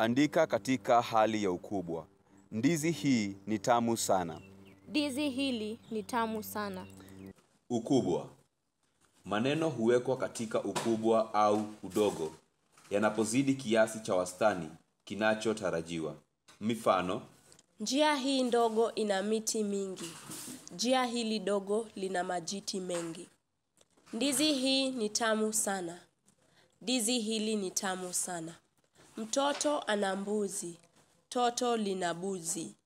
Andika katika hali ya ukubwa. Ndizi hii ni tamu sana. Ndizi hili ni tamu sana. Ukubwa. Maneno huwekwa katika ukubwa au udogo yanapozidi kiasi cha wastani kinachotarajiwa. Mifano: Njia hii ndogo ina miti mingi. Njia hili dogo lina majiti mengi. Ndizi hii ni tamu sana. Ndizi hili ni tamu sana. Mtoto ana mbuzi. Toto lina buzi.